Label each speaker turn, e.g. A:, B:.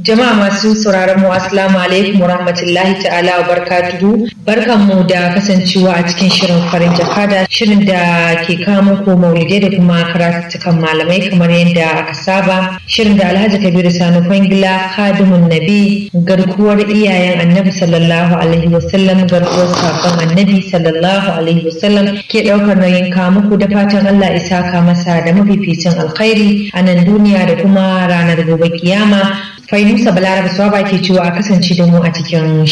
A: Jama'a masu sauraron mu assalamu alaikum wa rahmatullahi ta'ala wa barakatuhu. Barkanmu da kasancewa a cikin shirin farin jakada shirin da ke kawo muku maulidai da kuma karatukan malamai kamar yadda aka saba. Shirin da Alhaji Kabiru Sani Kwangila Kadimun Nabi garkuwar iyayen Annabi sallallahu alaihi wasallam garkuwar sakon Annabi sallallahu alaihi wasallam ke daukar nauyin kawo muku da fatan Allah isa ka masa da mafificin alkhairi a nan duniya da kuma ranar gobe kiyama Fainusa Balaraba Swaba ke cewa a kasance da mu a cikin